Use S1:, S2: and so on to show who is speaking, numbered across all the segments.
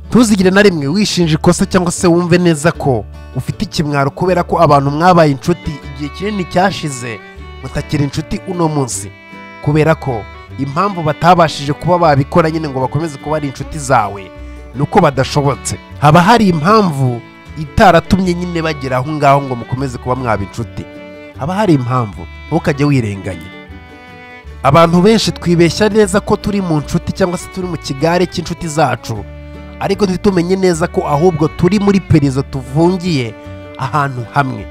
S1: ntuzigire na rimwe wishinja ikosa cyangwa se wumve neza ko ufite ikimwaro kubera ko abantu mwabaye inshuti igihe kinini cyashize mutakiri inshuti uno munsi kubera ko impamvu batabashije kuba babikora nyine ngo bakomeze kuba ari inshuti zawe ni uko badashobotse haba hari impamvu itaratumye nyine bagera aho ngaho ngo mukomeze kuba mwaba inshuti haba hari impamvu ntukajye wirenganya abantu benshi twibeshya neza ko turi mu nshuti cyangwa se turi mu kigare cy'inshuti zacu ariko ntitumenye neza ko ahubwo turi muri pereza tufungiye ahantu hamwe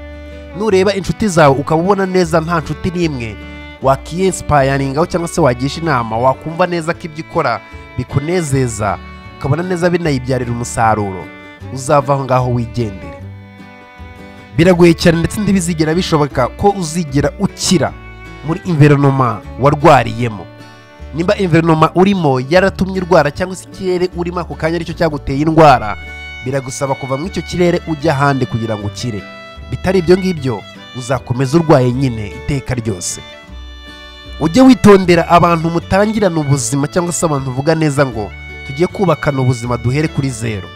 S1: nureba inshuti zawe ukaba ubona neza nta nshuti n'imwe wakiyesipayaringaho cyangwa se wagisha inama wakumva neza ko ibyo ukora bikunezeza ukabona neza binayibyarira umusaruro uzava aho ngaho wigendere biragoye cyane ndetse ntibizigera bishoboka ko uzigera ukira muri inverinoma warwariyemo nimba inverinoma urimo yaratumye urwara cyangwa se ikirere urimo ako kanya aricyo cyaguteye indwara biragusaba kuva muri icyo kirere ujya ahandi kugira ngo ukire bitari ibyo ngibyo uzakomeza urwaye nyine iteka ryose ujye witondera abantu mutangirana ubuzima cyangwa se abantu uvuga neza ngo tugiye kubakana ubuzima duhere kuri zero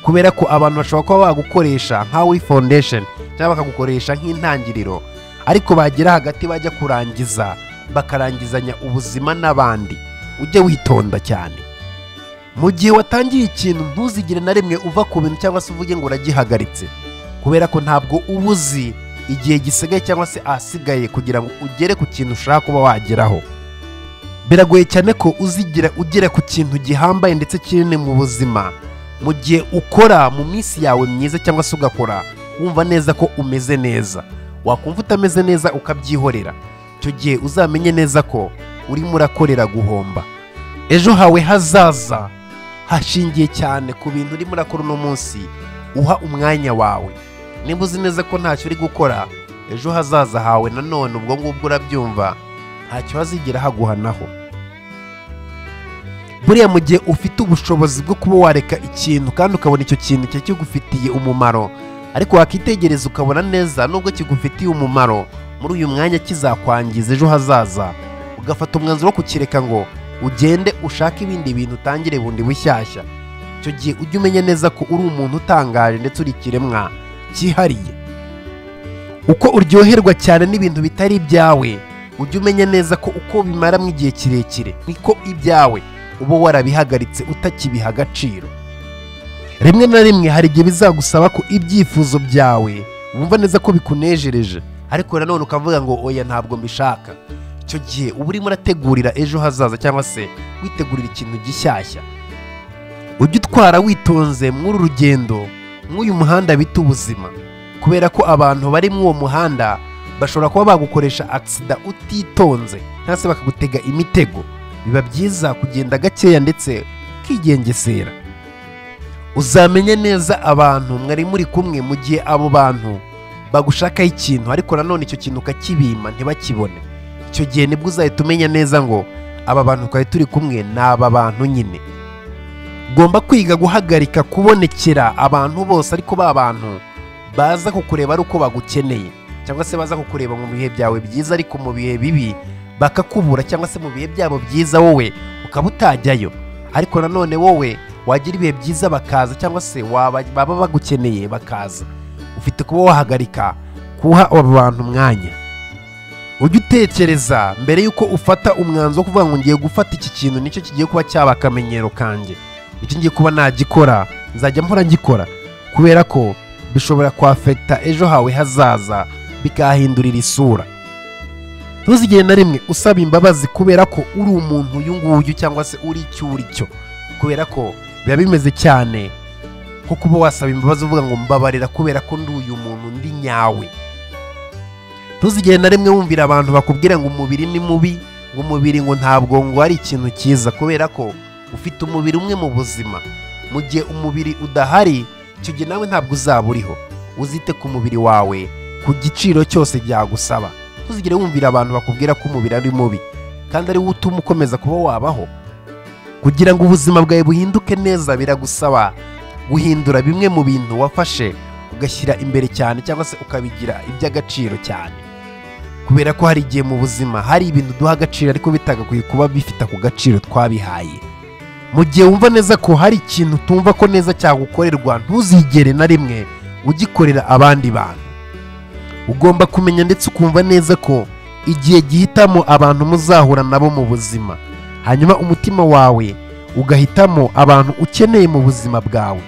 S1: kubera ko abantu bashobora kuba bagukoresha nka we foundation cyangwa bakagukoresha nk'intangiriro ariko bagera hagati bajya kurangiza bakarangizanya ubuzima n'abandi ujye witonda cyane mu gihe watangiye ikintu ntuzigire na rimwe uva ku bintu cyangwa se uvuge ngo uragihagaritse kubera ko ntabwo uba uzi igihe gisigaye cyangwa se ahasigaye kugira ngo ugere ku kintu ushaka kuba wageraho biragoye cyane ko uzigira ugera ku kintu gihambaye ndetse kinini mu buzima mu gihe ukora mu minsi yawe myiza cyangwa se ugakora wumva neza ko umeze neza wakumva utameze neza ukabyihorera icyo gihe uzamenye neza ko urimo urakorera guhomba ejo hawe hazaza hashingiye cyane ku bintu urimo urakora uno munsi uha umwanya wawe niba uzi neza ko ntacyo uri gukora ejo hazaza hawe nanone ubwo ngubwo urabyumva ntacyo hazigera haguhanaho buriya mu gihe ufite ubushobozi bwo kuba wareka ikintu kandi ukabona icyo kintu cyari kigufitiye umumaro ariko wakitegereza ukabona neza nubwo kigufitiye umumaro muri uyu mwanya kizakwangiza ejo hazaza ugafata umwanzuro wo kukireka ngo ugende ushake ibindi bintu utangire bundi bushyashya icyo gihe ujye umenya neza ko uri umuntu utangaje ndetse uri ikiremwa cyihariye uko uryoherwa cyane n'ibintu bitari ibyawe ujye umenya neza ko uko bimaramo igihe kirekire niko ibyawe uba warabihagaritse utakibiha agaciro rimwe na rimwe hari igihe bizagusaba ko ibyifuzo byawe wumva neza ko bikunejereje ariko nanone ukavuga ngo oya ntabwo mbishaka icyo gihe uba urimo urategurira ejo hazaza cyangwa se witegurira ikintu gishyashya ujye utwara witonze muri uru rugendo nk'uyu muhanda bita ubuzima kubera ko abantu bari muri uwo muhanda bashobora kuba bagukoresha agisida utitonze cyangwa se bakagutega imitego biba byiza kugenda gakeya ndetse ukigengesera uzamenye neza abantu mwari muri kumwe mu gihe abo bantu bagushakaho ikintu ariko nanone icyo kintu ukakibima ntibakibone icyo gihe nibwo uzahita umenya neza ngo aba bantu twari turi kumwe ni aba bantu nyine ugomba kwiga guhagarika kubonekera abantu bose ariko ba bantu baza kukureba ari uko bagukeneye cyangwa se baza kukureba mu bihe byawe byiza ariko mu bihe bibi bakakubura cyangwa se mu bihe byabo byiza wowe ukaba utajyayo ariko nanone wowe wagira ibihe byiza bakaza cyangwa se waba- baba bagukeneye bakaza ufite kuba wahagarika kuha abo bantu umwanya ujye utekereza mbere y'uko ufata umwanzuro wo kuvuga ngo ngiye gufata iki kintu nicyo kigiye kuba cyaba akamenyero kanjye icyo ngiye kuba nagikora nzajya mpora ngikora kubera ko bishobora kwafekita ejo hawe hazaza bikahindurira isura ntuzigere na rimwe usaba imbabazi kubera ko uri umuntu uyu nguyu cyangwa se uri icyo uri cyo kubera ko biba bimeze cyane nko kuba wasaba imbabazi uvuga ngo mbabarira kubera ko ndi uyu muntu ndi nyawe ntuzigere na rimwe wumvira abantu bakubwira ngo umubiri ni mubi ngo umubiri ngo ntabwo ngo ari ikintu cyiza kubera ko ufite umubiri umwe mu buzima mu gihe umubiri udahari icyo gihe nawe ntabwo uzaba uriho uzite ku mubiri wawe ku giciro cyose byagusaba ntuzigere wumvira abantu bakubwira ko umubiri ari mubi kandi ari wo utuma ukomeza kuba wabaho kugira ngo ubuzima bwawe buhinduke neza biragusaba guhindura bimwe mu bintu wafashe ugashyira imbere cyane cyangwa se ukabigira iby'agaciro cyane kubera ko hari igihe mu buzima hari ibintu duha agaciro ariko bitagakwiye kuba bifite ako gaciro twabihaye mu gihe wumva neza ko hari ikintu utumva ko neza cyagukorerwa ntuzigere na rimwe ugikorera abandi bantu ugomba kumenya ndetse ukumva neza ko igihe gihitamo abantu muzahura nabo mu buzima hanyuma umutima wawe ugahitamo abantu ukeneye mu buzima bwawe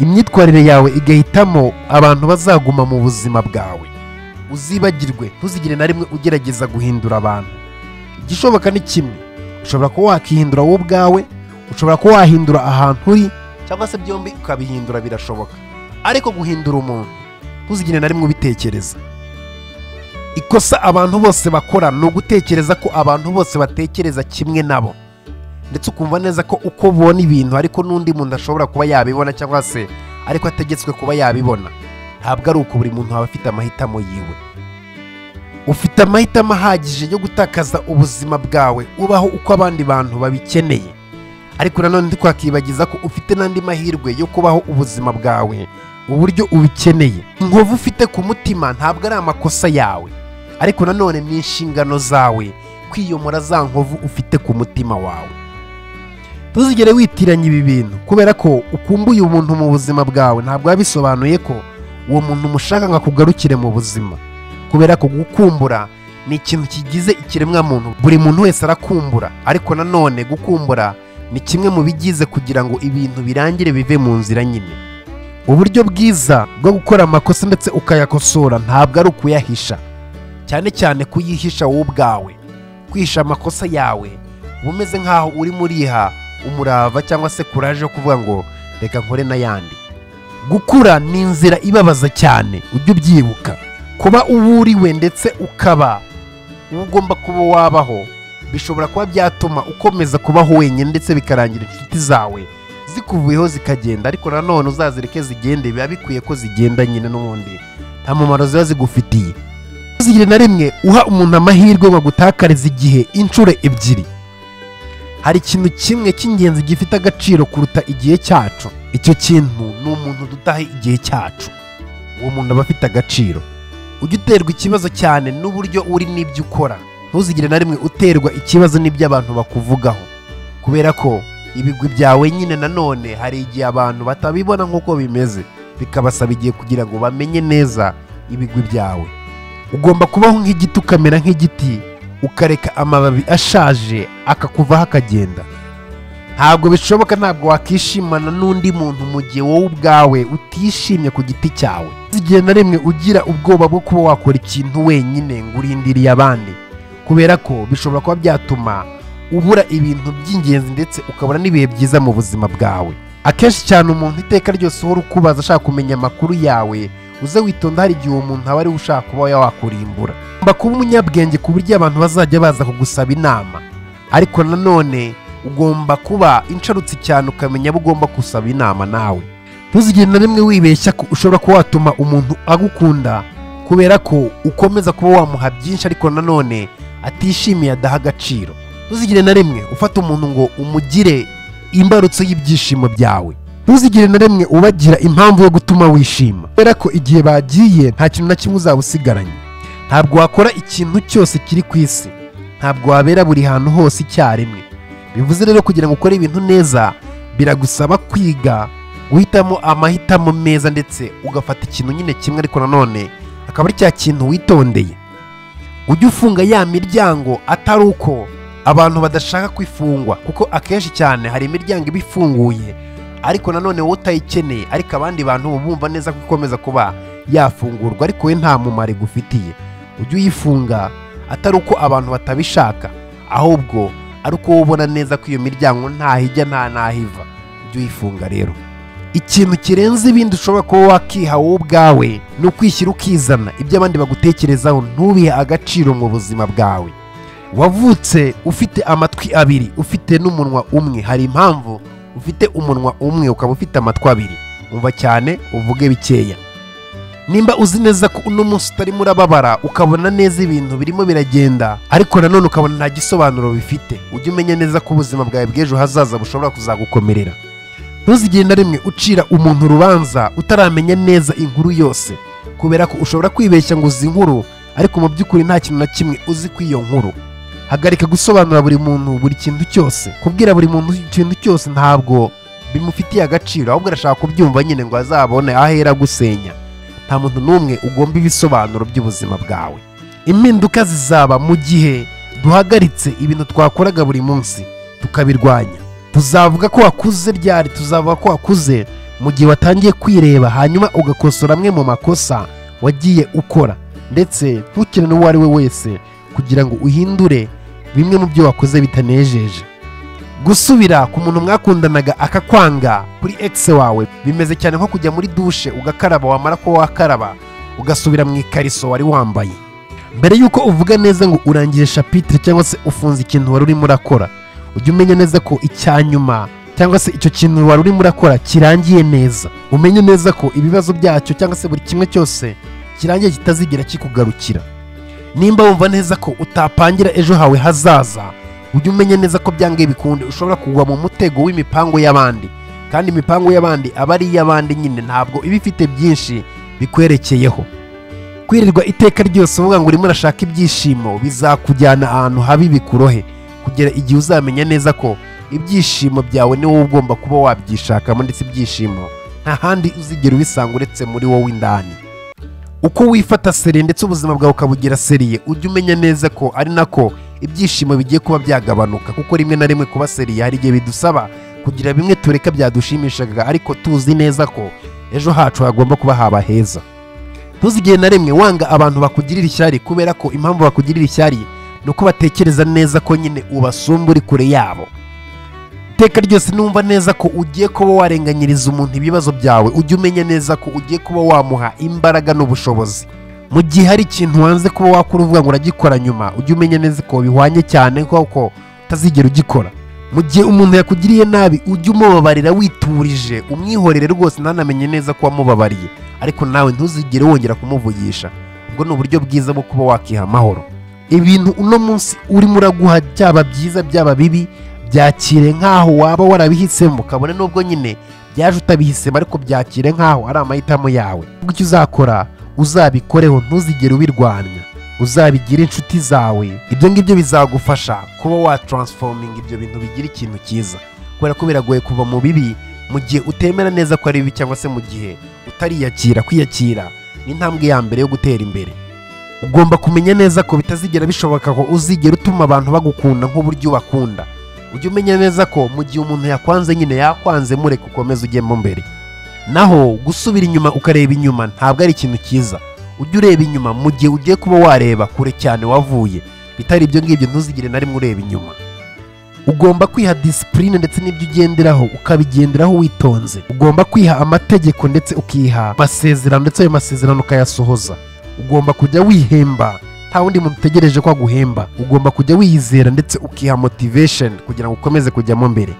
S1: imyitwarire yawe igahitamo abantu bazaguma mu buzima bwawe uzibagirwe ntuzigire na rimwe ugerageza guhindura abantu igishoboka ni kimwe ushobora kuba wakihindura wowe ubwawe ushobora kuba wahindura ahantu uri cyangwa se byombi ukabihindura birashoboka ariko guhindura umuntu ntuzigire na rimwe ubitekereza ikosa abantu bose bakora ni ugutekereza ko abantu bose batekereza kimwe nabo ndetse ukumva neza ko uko ubona ibintu ariko n'undi muntu ashobora kuba yabibona cyangwa se ariko ategetswe kuba yabibona ntabwo ari uko buri muntu aba afite amahitamo yiwe ufite amahitamo ahagije yo gutakaza ubuzima bwawe ubaho uko abandi bantu babikeneye ariko nanone ntitwakibagiza ko ufite n'andi mahirwe yo kubaho ubuzima bwawe uburyo ubikeneye inkovu ufite ku mutima ntabwo ari amakosa yawe ariko nanone ni inshingano zawe kwiyomora za nkovu ufite ku mutima wawe ntuzigere witiranya ibi bintu kubera ko ukumbuye umuntu mu buzima bwawe ntabwo biba bisobanuye ko uwo muntu umushaka nka kugarukire mu buzima kubera ko gukumbura ni ikintu kigize ikiremwamuntu buri muntu wese arakumbura ariko nanone gukumbura ni kimwe mu bigize kugira ngo ibintu birangire bive mu nzira nyine uburyo bwiza bwo gukora amakosa ndetse ukayakosora ntabwo ari ukuyahisha cyane cyane kuyihisha wowe ubwawe kwihisha amakosa yawe uba umeze nk'aho uri muriha umurava cyangwa se kuraje yo kuvuga ngo reka nkore n'ayandi gukura ni inzira ibabaza cyane ujye ubyibuka kuba uwuriwe ndetse ukaba uwo ugomba kuba wabaho bishobora kuba byatuma ukomeza kubaho wenyine ndetse bikarangira inshuti zawe zikuvuyeho zikagenda ariko nanone uzazireke zigende biba bikwiye ko zigenda nyine n'ubundi nta mumaro ziba zigufitiye ntuzigire na rimwe uha umuntu amahirwe ngo agutakarize igihe inshuro ebyiri hari ikintu kimwe cy'ingenzi gifite agaciro kuruta igihe cyacu icyo kintu ni umuntu dutaha igihe cyacu uwo muntu aba afite agaciro ujye uterwa ikibazo cyane n'uburyo uri n'ibyo ukora ntuzigire na rimwe uterwa ikibazo n'ibyo abantu bakuvugaho kubera ko ibigwi byawe nyine nanone hari igihe abantu batabibona nk'uko bimeze bikabasaba igihe kugira ngo bamenye neza ibigwi byawe ugomba kubaho nk'igiti ukamera nk'igiti ukareka amababi ashaje akakuvaho akagenda ntabwo bishoboka ntabwo wakishimana n'undi muntu mu gihe wowe ubwawe utishimye ku giti cyawe igihe na rimwe ugira ubwoba bwo kuba wakora ikintu wenyine ngo urindiriye abandi kubera ko bishobora kuba byatuma ubura ibintu by'ingenzi ndetse ukabona n'ibihe byiza mu buzima bwawe akenshi cyane umuntu iteka ryose uhora ukubaza ashaka kumenya amakuru yawe uze witonda hari igihe uwo muntu aba ariwe ushaka kuba wakurimbura ugomba kuba umunyabwenge ku buryo abantu bazajya baza kugusaba inama ariko nanone ugomba kuba insharutse cyane ukamenya abo ugomba gusaba inama nawe ntuzigire na rimwe wibeshya ko ushobora kuba watuma umuntu agukunda kubera ko ukomeza kuba wamuha byinshi ariko nanone atishimiye adaha agaciro ntuzigire na rimwe ufata umuntu ngo umugire imbarutso y'ibyishimo byawe ntuzigire na rimwe ubagira impamvu yo gutuma wishima kubera ko igihe bagiye nta kintu na kimwe uzaba usigaranye ntabwo wakora ikintu cyose kiri ku isi ntabwo wabera buri hantu hose icyarimwe bivuze rero kugira ngo ukore ibintu neza biragusaba kwiga guhitamo amahitamo meza ndetse ugafata ikintu nyine kimwe ariko nanone akaba ari cya kintu witondeye ujye ufunga ya miryango atari uko abantu badashaka kwifungwa kuko akenshi cyane hari imiryango iba ifunguye ariko nanone wowe utayikeneye ariko abandi bantu bumva neza ko ikomeza kuba yafungurwa ariko we nta mumaro igufitiye ujye uyifunga atari uko abantu batabishaka ahubwo ari uko wowe ubona neza ko iyo miryango ntahijya nta nahiva ujye uyifunga rero ikintu kirenze ibindi ushobora kuba wakiha wowe ubwawe ni ukwishyira ukizana ibyo abandi bagutekerezaho ntubihe agaciro mu buzima bwawe wavutse ufite amatwi abiri ufite n'umunwa umwe hari impamvu ufite umunwa umwe ukaba ufite amatwi abiri umva cyane uvuge bikeya nimba uzi neza ko uno munsi utarimo urababara ukabona neza ibintu birimo biragenda ariko nanone ukabona nta gisobanuro bifite ujye umenya neza ko ubuzima bwawe bw'ejo hazaza bushobora kuzagukomerera ntuzigire na rimwe ucira umuntu urubanza utaramenya neza inkuru yose kubera ko ushobora kwibeshya ngo uzi inkuru ariko mu by'ukuri nta kintu na kimwe uzi kuri iyo nkuru hagarika gusobanura buri muntu buri kintu cyose kubwira buri muntu ikintu cyose ntabwo bimufitiye agaciro ahubwo arashaka kubyumva nyine ngo azabone ahera gusenya nta muntu n'umwe ugomba ibisobanuro by'ubuzima bwawe impinduka zizaba mu gihe duhagaritse ibintu twakoraga buri munsi tukabirwanya tuzavuga ko wakuze ryari tuzavuga ko wakuze mu gihe watangiye kwireba hanyuma ugakosora amwe mu makosa wagiye ukora ndetse ntukine n'uwo ari we wese kugira ngo uhindure bimwe mu byo wakoze bitanejeje gusubira ku muntu mwakundanaga akakwanga kuri egisi wawe bimeze cyane nko kujya muri dushe ugakaraba wamara kuba wakaraba ugasubira mu ikariso wari wambaye mbere y'uko uvuga neza ngo urangije shapitire cyangwa se ufunze ikintu wari urimo urakora ujye umenya neza ko icya nyuma cyangwa se icyo kintu wari urimo urakora kirangiye neza umenye neza ko ibibazo byacyo cyangwa se buri kimwe cyose kirangiye kitazigera kikugarukira nimba wumva neza ko utapangira ejo hawe hazaza ujye umenya neza ko byangiye bikunde ushobora kugwa mu mutego w'imipango y'abandi kandi imipango y'abandi aba ari iy'abandi nyine ntabwo iba ifite byinshi bikwerekeyeho kwirirwa iteka ryose uvuga ngo urimo urashaka ibyishimo bizakujyana ahantu habi bikurohe kugera igihe uzamenya neza ko ibyishimo byawe ni wowe ugomba kuba wabyishakamo ndetse ibyishimo nta handi uzigera ubisanga uretse muri wowe indani uko wifata seriye ndetse ubuzima bwawe ukabugira seriye ujye umenya neza ko ari nako ibyishimo bigiye kuba byagabanuka kuko rimwe na rimwe kuba seriye hari igihe bidusaba kugira bimwe tureka byadushimishaga ariko tuzi neza ko ejo hacu hagomba kuba haba heza ntuzigere na rimwe wanga abantu bakugirira ishyari kubera ko impamvu bakugirira ishyari ni uko batekereza neza ko nyine ubasumba uri kure yabo iteka ryose numva neza ko ugiye kuba warenganyiriza umuntu ibibazo byawe ujye umenya neza ko ugiye kuba wamuha imbaraga n'ubushobozi mu gihe hari ikintu wanze kuba wakora uvuga ngo uragikora nyuma ujye umenya neza ko bihwanye cyane kuko utazigera ugikora mu gihe umuntu yakugiriye nabi ujye umubabarira witurije umwihorere rwose ntanamenye neza ko wamubabariye ariko nawe ntuzigere wongera kumuvugisha ubwo ni uburyo bwiza bwo kuba wakiha amahoro ibintu uno munsi urimo uraguha byaba byiza byaba bibi byakire nk'aho waba warabihisemo kabone n'ubwo nyine byaje utabihisemo ariko byakire nk'aho ari amahitamo yawe icyo uzakora uzabikoreho ntuzigere ubirwanya uzabigire inshuti zawe ibyo ngibyo bizagufasha kuba wataransfominga ibyo bintu bigira ikintu cyiza kubera ko biragoye kuva mu bibi mu gihe utemera neza ko ari bibi cyangwa se mu gihe utariyakira kwiyakira ni intambwe ya mbere yo gutera imbere ugomba kumenya neza ko bitazigera bishoboka ko uzigera utuma abantu bagukunda nk'uburyo ubakunda ujye umenya neza ko mu gihe umuntu yakwanze nyine yakwanze mureke ukomeze ujyemo mbere naho gusubira inyuma ukareba inyuma ntabwo ari ikintu cyiza ujye ureba inyuma mu gihe ugiye kuba wareba kure cyane wavuye bitari ibyo ngibyo ntuzigire na rimwe ureba inyuma ugomba kwiha disipurine ndetse n'ibyo ugenderaho ukabigenderaho witonze ugomba kwiha amategeko ndetse ukiha amasezerano ndetse ayo masezerano ukayasohoza ugomba kujya wihemba nta wundi muntu utegereje ko aguhemba ugomba kujya wiyizera ndetse ukiha motivation kugira ngo ukomeze kujyamo mbere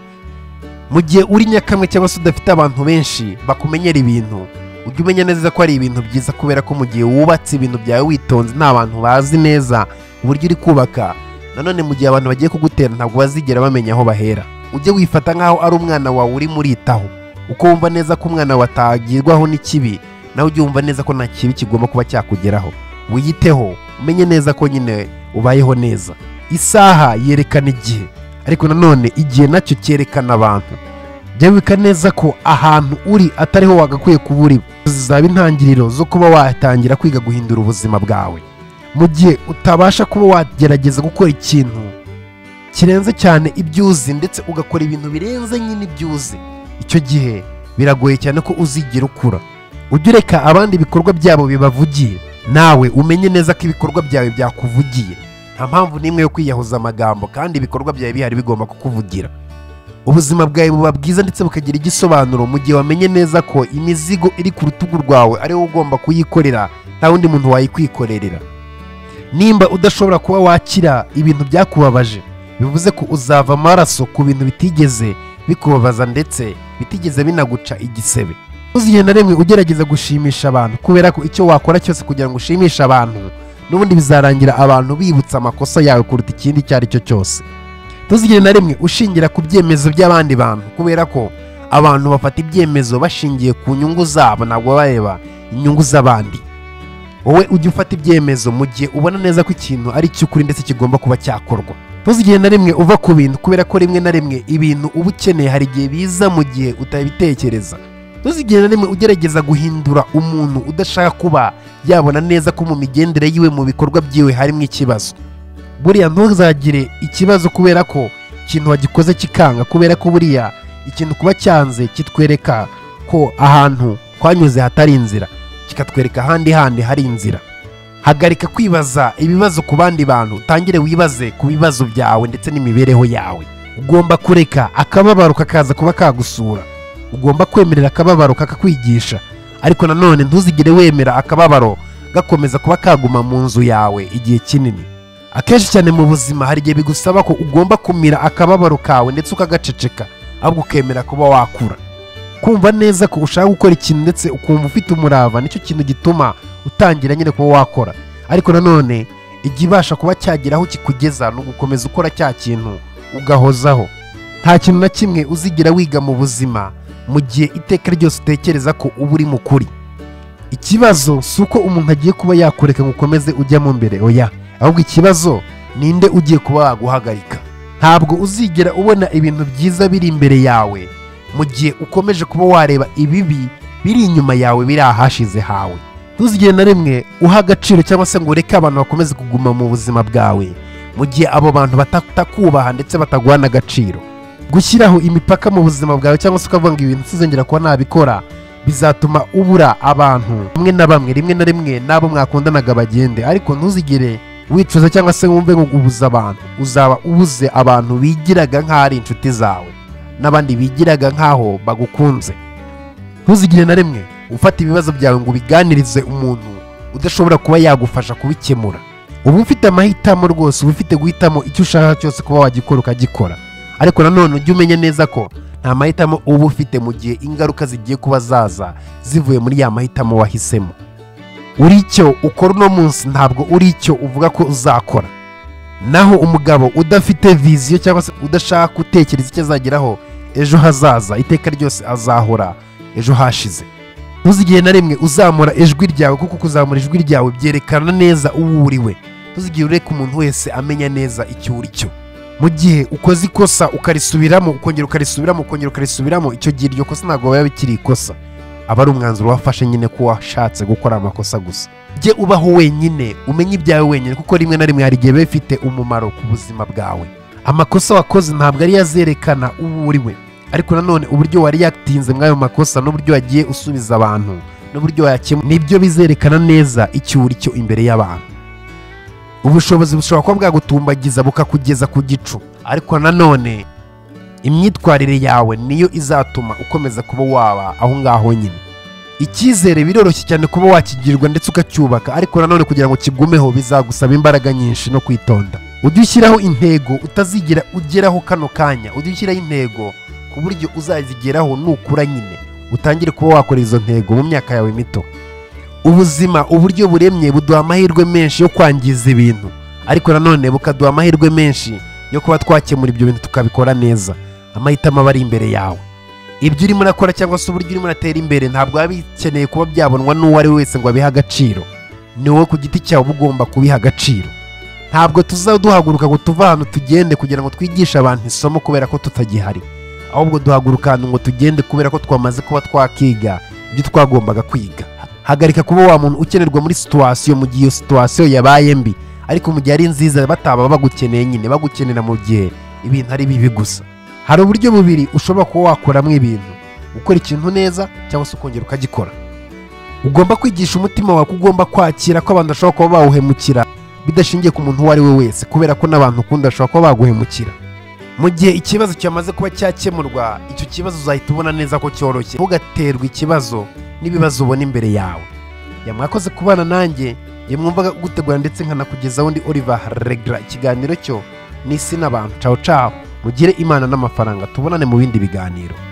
S1: mu gihe uri nyakamwe cyangwa se udafite abantu benshi bakumenyera ibintu ujya umenya neza ko ari ibintu byiza kubera ko mu gihe wubatse ibintu byawe witonze nta bantu bazi neza uburyo uri kubaka nanone mu gihe abantu bagiye kugutera ntabwo bazigera bamenya aho bahera ujye wifata nk'aho ari umwana wawe urimo uritaho uko wumva neza ko umwana wawe atagirwaho n'ikibi nawe ujye wumva neza ko nta kibi kigomba kuba cyakugeraho wiyiteho umenye neza ko nyine ubayeho neza isaha yerekana igihe ariko nanone igihe nacyo cyerekana abantu byabika neza ko ahantu uri atariho wagakwiye kuba uri zizaba intangiriro zo kuba watangira kwiga guhindura ubuzima bwawe mu gihe utabasha kuba wagerageza gukora ikintu kirenze cyane ibyo uzi ndetse ugakora ibintu birenze nyine ibyo uzi icyo gihe biragoye cyane ko uzigira ukura ujye ureka abandi ibikorwa byabo bibavugiye nawe umenye neza ko ibikorwa byawe byakuvugiye nta mpamvu n'imwe yo kwiyahuza amagambo kandi ibikorwa byawe bihari bigomba kukuvugira ubuzima bwawe buba bwiza ndetse bukagira igisobanuro mu gihe wamenye neza ko imizigo iri ku rutugu rwawe ari wowe ugomba kuyikorera nta wundi muntu wayikwikorerera nimba udashobora kuba wakira ibintu byakubabaje bivuze ko uzava amaraso ku bintu bitigeze bikubabaza ndetse bitigeze binaguca igisebe ntuzigere na rimwe ugerageza gushimisha abantu kubera ko icyo wakora cyose kugira ngo ushimishe abantu n'ubundi bizarangira abantu bibutsa amakosa yawe kuruta ikindi icyo ari cyo cyose ntuzigere na rimwe ushingira ku byemezo by'abandi bantu kubera ko abantu bafata ibyemezo bashingiye ku nyungu zabo ntabwo bareba inyungu z'abandi wowe ujya ufata ibyemezo mu gihe ubona neza ko ikintu ari icy'ukuri ndetse kigomba kuba cyakorwa ntuzigire na rimwe uva ku bintu kubera ko rimwe na rimwe ibintu uba ukeneye hari igihe biza mu gihe utabitekereza ntuzigire na rimwe ugerageza guhindura umuntu udashaka kuba yabona neza ko mu migendere yiwe mu bikorwa byiwe harimo ikibazo buriya ntuzagire ikibazo kubera ko ikintu wagikoze kikanga kubera ko buriya ikintu kuba cyanze kitwereka ko ahantu twanyuze hatari inzira kikatwereka ahandi handi hari inzira hagarika kwibaza ibibazo ku bandi bantu utangire wibaze ku bibazo byawe ndetse n'imibereho yawe ugomba kureka akababaro kakaza kuba kagusura ugomba kwemerera akababaro kakakwigisha ariko nanone ntuzigere wemera akababaro gakomeza kuba kaguma mu nzu yawe igihe kinini akenshi cyane mu buzima hari igihe bigusaba ko ugomba kumira akababaro kawe ndetse ukagaceceka ahubwo ukemera kuba wakura kumva neza ko ushaka gukora ikintu ndetse ukumva ufite umurava nicyo kintu gituma utangira nyine kuba wakora ariko nanone igihe ibasha kuba cyagira aho kikugeza ni ugukomeza ukora cya kintu ugahozaho nta kintu na kimwe uzigira wiga mu buzima mu gihe iteka ryose utekereza ko uba uri mukuri ikibazo si uko umuntu agiye kuba yakureka ngo ukomeze ujyamo mbere oya ahubwo ikibazo ninde ugiye kuba waguhagarika ntabwo uzigera ubona ibintu byiza biri imbere yawe mu gihe ukomeje kuba wareba ibibi biri inyuma yawe biri ahashize hawe ntuzigere na rimwe uha agaciro cyangwa se ngo ureke abantu bakomeze kuguma mu buzima bwawe mu gihe abo bantu batakubaha ndetse bataguhana agaciro gushyiraho imipaka mu buzima bwawe cyangwa se ukavuga ngo ibintu sinzongera kuba nabikora bizatuma ubura abantu bamwe na bamwe rimwe na rimwe n'abo mwakundanaga bagende ariko ntuzigere wicuza cyangwa se wumve ngo ubuze abantu uzaba ubuze abantu bigiraga nk'aho ari inshuti zawe n'abandi bigiraga nk'aho bagukunze ntuzigire na rimwe ufata ibibazo byawe ngo ubiganirize umuntu udashobora kuba yagufasha kubikemura uba ufite amahitamo rwose uba ufite guhitamo icyo ushaka cyose kuba wagikora ukagikora ariko nanone ujye umenya neza ko nta mahitamo uba ufite mu gihe ingaruka zigiye kuba zaza zivuye muri ya mahitamo wahisemo uri icyo ukora uno munsi ntabwo uri icyo uvuga ko uzakora naho umugabo udafite viziyo cyangwa se udashaka gutekereza icyo azageraho ejo hazaza iteka ryose azahora ejo hashize ntuzigire na rimwe uzamura ijwi ryawe kuko kuzamura ijwi ryawe byerekana neza uwo uriwe ntuzigire ureka umuntu wese amenya neza icyo uri cyo mu gihe ukoze ikosa ukarisubiramo ukongera ukarisubiramo ukongera ukarisubiramo icyo gihe iryo kosa ntabwo biba bikiri ikosa aba ari umwanzuro wafashe nyine ko washatse gukora amakosa gusa jye ubaho wenyine umenye ibyawe wenyine kuko rimwe na rimwe hari igihe biba bifite umumaro ku buzima bwawe amakosa wakoze ntabwo ariyo azerekana uwo uri we ariko nanone uburyo wari yatinze mw'ayo makosa n'uburyo wagiye usubiza abantu n'uburyo wayakemura nibyo bizerekana neza icyo uri cyo imbere y'abantu ubushobozi bushobora kuba bwagutumbagiza bukakugeza ku gicu ariko nanone imyitwarire yawe niyo izatuma ukomeza kuba waba aho ngaho nyine icyizere biroroshye cyane kuba wakigirwa ndetse ukacyubaka ariko nanone kugira ngo kigumeho bizagusaba imbaraga nyinshi no kwitonda ujye ushyiraho intego utazigera ugeraho kano kanya ujye ushyiraho intego ku buryo uzazigeraho nukura nyine utangire kuba wakora izo ntego mu myaka yawe mito ubuzima uburyo buremye buduha amahirwe menshi yo kwangiza ibintu ariko nanone bukaduha amahirwe menshi yo kuba twakemura ibyo bintu tukabikora neza amahitamo aba ari imbere yawe ibyo urimo urakora cyangwa se uburyo urimo uratera imbere ntabwo biba bikeneye kuba byabonwa n'uwo ari we wese ngo abihe agaciro ni wowe ku giti cyawe uba ugomba kubiha agaciro ntabwo duhaguruka ngo tuve ahantu tugende kugira ngo twigishe abantu isomo kubera ko tutagihari ahubwo duhaguruka ahantu ngo tugende kubera ko twamaze kuba twakiga ibyo twagombaga kwiga hagarika kuba wa muntu ukenerwa muri situwasiyo mu gihe iyo situwasiyo yabaye mbi ariko mu gihe ari nziza bataba bagukeneye nyine bagukenera mu gihe ibintu ari bibi gusa hari uburyo bubiri ushobora kuba wakoramo ibintu ukora ikintu neza cyangwa se ukongera ukagikora ugomba kwigisha umutima wawe ko ugomba kwakira ko abantu bashobora kuba bawuhemukira bidashingiye ku muntu uwo ari we wese kubera ko n'abantu ukunda bashobora kuba baguhemukira mu gihe ikibazo cyamaze kuba cyakemurwa icyo kibazo uzahita ubona neza ko cyoroshye ntugaterwe ikibazo n'ibibazo ubona imbere yawe yamwakoze kubana nanjye yamwumvaga gutegura ndetse nkanakugezaho undi Oliver regara ikiganiro cyo n'isi n'abantu caho caho mugire imana n'amafaranga tubonane mu bindi biganiro